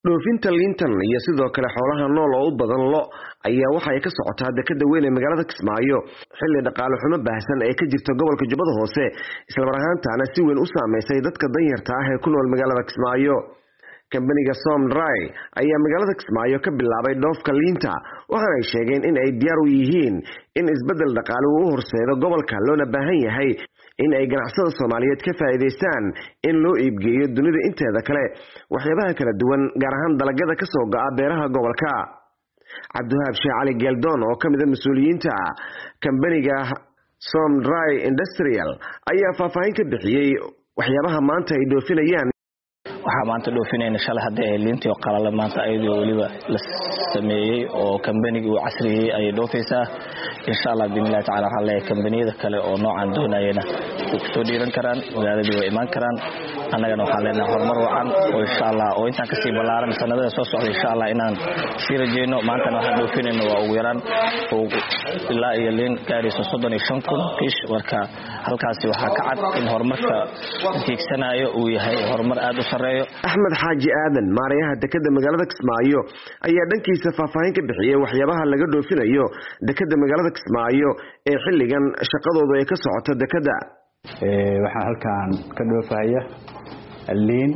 dhoofinta liintan iyo sidoo kale xoolaha nool oo u badan lo ayaa waxa ay ka socotaa dekada weyn ee magaalada kismaayo xilli dhaqaale xumo baahsan ee ka jirta gobolka jubbada hoose islamar ahaantaana si weyn u saameysay dadka danyarta ah ee ku nool magaalada kismaayo kambaniga somdry ayaa magaalada kismaayo ka bilaabay dhoofka liinta waxaana ay sheegeen in ay diyaar u yihiin in isbeddel dhaqaale uu u horseedo gobolka loona baahan yahay in ay ganacsada soomaaliyeed ka faa'iidaystaan in loo iibgeeyo dunida inteeda kale waxyaabaha kala duwan gaar ahaan dalagyada ka soo go'a beeraha gobolka cabdiwahaab sheekh cali geeldoon oo ka mid a mas-uuliyiinta kambaniga somdry industrial ayaa faahfaahin ka bixiyey waxyaabaha maanta ay dhoofinayaan waxaa maanta dhoofinayna shalay hadda ee liintii oo qalala maanta ayadoo weliba la sameeyey oo kambanigii uu casriyey ayay dhoofaysaa insha allah biidnillahi tacala waxaan leeyahay kambaniyada kale oo noocan doonayana way kusoo dhiiran karaan magaaladii way imaan karaan annagana waxaan leenahay horumar wacan oo insha allah oo intaan kasii ballaaran sanadada soo socda insha allah inaan sii rajeyno maantana waxaan dhoofinayno waa ugu yaraan ilaa iyo liin gaarayso soddon iyo shan kun kish marka halkaasi waxaa ka cad in horumarka tiigsanayo uu yahay horumar aad u sarreeya axmed xaaji aadan maarayaha dekada magaalada kismaayo ayaa dhankiisa faahfaahin ka bixiyey waxyaabaha laga dhoofinayo dekada magaalada kismaayo ee xilligan shaqadoodu ay ka socoto dekada waxaan halkan ka dhoofahaya liin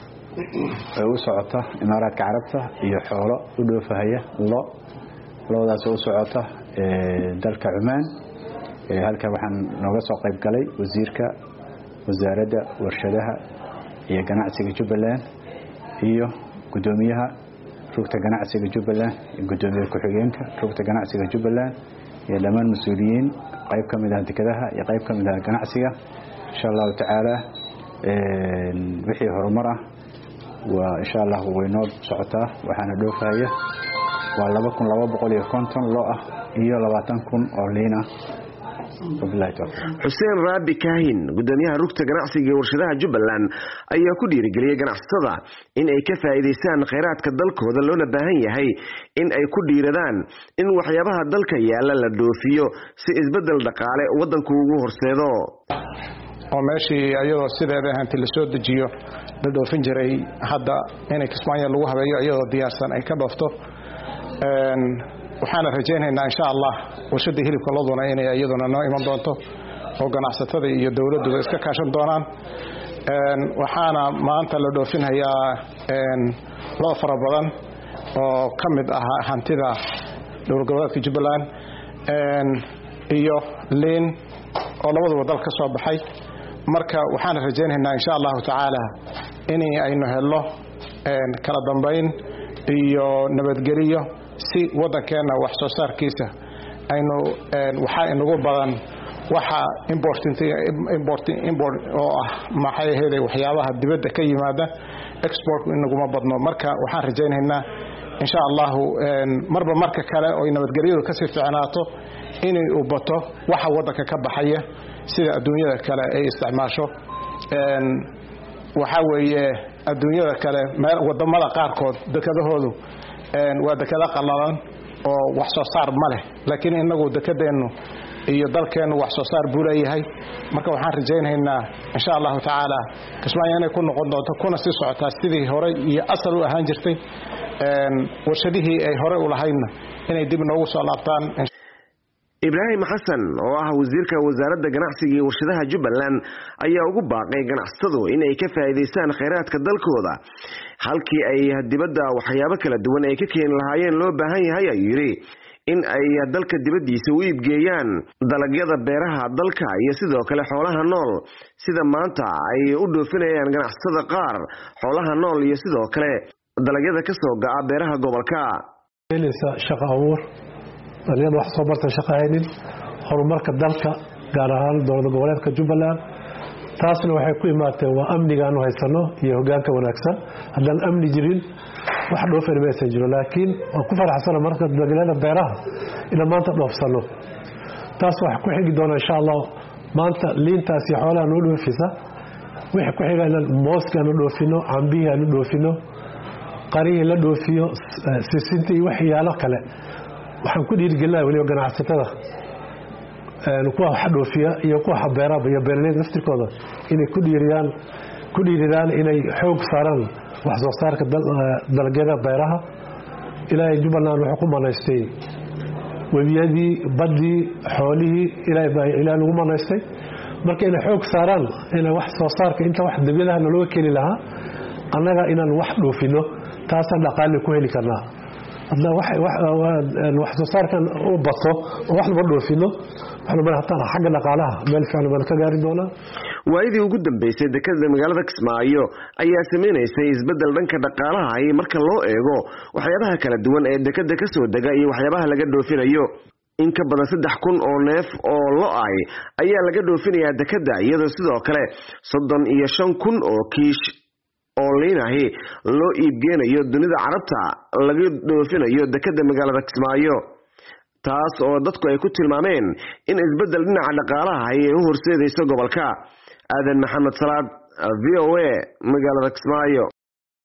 oo u socota imaaraadka carabta iyo xoolo u dhoofahaya lo loodaas oo u socota dalka cumaan halkan waxaan nooga soo qayb galay wasiirka wasaaradda warshadaha iyo ganacsiga jubbaland iyo gudoomiyaha rugta ganacsiga jubbaland iyo gudoomiye ku-xigeenka rugta ganacsiga jubbaland iyo dhammaan mas-uuliyiin qayb ka mid ah dekadaha iyo qayb ka mid ah ganacsiga insha allahu tacaala wixii horumar ah waa insha allah waynoo socotaa waxaana dhoofahaya waa laba kun laba boqol iyo konton lo ah iyo labaatan kun oo liin ah xuseen raabi kaahin gudoomiyaha rugta ganacsiga ee warshadaha jubbaland ayaa ku dhiirigeliyey ganacsatada in ay ka faa'iidaystaan khayraadka dalkooda loona baahan yahay in ay ku dhiiradaan in waxyaabaha dalka yaalla la dhoofiyo si isbeddel dhaqaale waddanku ugu horseedo oo meeshii ayadoo sideeda ahaanti la soo dejiyo la dhoofin jiray hadda inay kismaayo lagu habeeyo iyadoo diyaarsan ay ka dhoofto waxaana rajaynaynaa insha allah warshadii hilibka loduna inay iyaduna noo iman doonto oo ganacsatada iyo dowladduba iska kaashan doonaan waxaana maanta la dhoofinhayaa loo fara badan oo ka mid ah hantida dowlad goboleedka jubbaland iyo liin oo labaduba dal ka soo baxay marka waxaana rajaynaynaa insha allahu tacaala in aynu helno kala dambayn iyo nabadgeliyo si waddankeenna wax soo saarkiisa aynu waxaa inagu badan waxa import oo ah maxay ahayde waxyaabaha dibadda ka yimaada exportku inaguma badno marka waxaan rajaynaynaa insha allahu marba marka kale oy nabadgelyadu kasii ficnaato inay u bato waxa waddanka ka baxaya sida adduunyada kale ay isticmaasho waxaa weeye adduunyada kale wadamada qaarkood dekadahoodu waa dekado qallalan oo wax soo saar ma leh laakiin inagu dekadeennu iyo dalkeennu wax soo saar buu leeyahay marka waxaan rajaynaynaa insha allahu tacaala kismaayo inay ku noqon doonto kuna sii socotaa sidii horey iyo asal u ahaan jirtay warshadihii ay horey u lahaydna inay dib noogu soo laabtaan ibraahim xasan oo ah wasiirka wasaaradda ganacsiga iyo warshadaha jubbaland ayaa ugu baaqay ganacsatadu in ay ka faa'iidaystaan khayraadka dalkooda halkii ay dibadda waxyaabo kala duwan ay ka keeni lahaayeen loo baahan yahay ayuu yidhi in ay dalka dibaddiisa u iibgeeyaan dalagyada beeraha dalka iyo sidoo kale xoolaha nool sida maanta ay u dhoofinayaan ganacsatada qaar xoolaha nool iyo sidoo kale dalagyada ka soo ga'a beeraha gobolka dhalinyada wax soo barta shaqo haynin horumarka dalka gaar ahaan dowlad goboleedka jubbaland taasna waxay ku imaatee waa amnigaanu haysano iyo hogaanka wanaagsan haddaan amni jirin wax dhoofan maysan jiro laakiin waan ku faraxsana marka dalagyada beeraha inaan maanta dhoofsano taas waxa ku xigi doona insha allah maanta liintaas iyo xoolaha noo dhoofisa wixii ku xiga inaan mooska aanu dhoofino cambihii aanu dhoofino qarihii la dhoofiyo sisinta iyo waxyaalo kale waxaan ku dhiirigelinaya weliba ganacsatada kuwa wax dhoofiya iyo kuwa xabeeraba iyo beeraleyda laftirkooda inay ku dhiiridaan ku dhiiridaan inay xoog saaraan wax soo saarka dalagyada beeraha ilaahay jubbaland wuxuu ku manaystay webiyadii baddii xoolihii ilaahay lagu manaystay marka inay xoog saaraan ina wax soo saarka inta wax dabyadaha nalooga keeni lahaa annaga inaan wax dhoofino taasaan dhaqaali ku heli karnaa wax soo saarkan u bato oo wax laba dhoofino hataan xagga dhaqaalaha meel fiican baan ka gaari doonaa waayadii ugu dambeysay dekada magaalada kismaayo ayaa samaynaysay isbedel dhanka dhaqaalaha ay marka loo eego waxyaabaha kala duwan ee dekada kasoo dega iyo waxyaabaha laga dhoofinayo in ka badan saddex kun oo neef oo lo-ay ayaa laga dhoofinayaa dekada iyadoo sidoo kale soddon iyo shan kun oo kiish oo liinahi loo iibgeenayo dunida carabta laga dhoofinayo dekada magaalada kismaayo taas oo dadku ay ku tilmaameen in isbedel dhinaca dhaqaalaha ay u horseedayso gobolka aadan maxamed salaad v o a magaalada kismaayo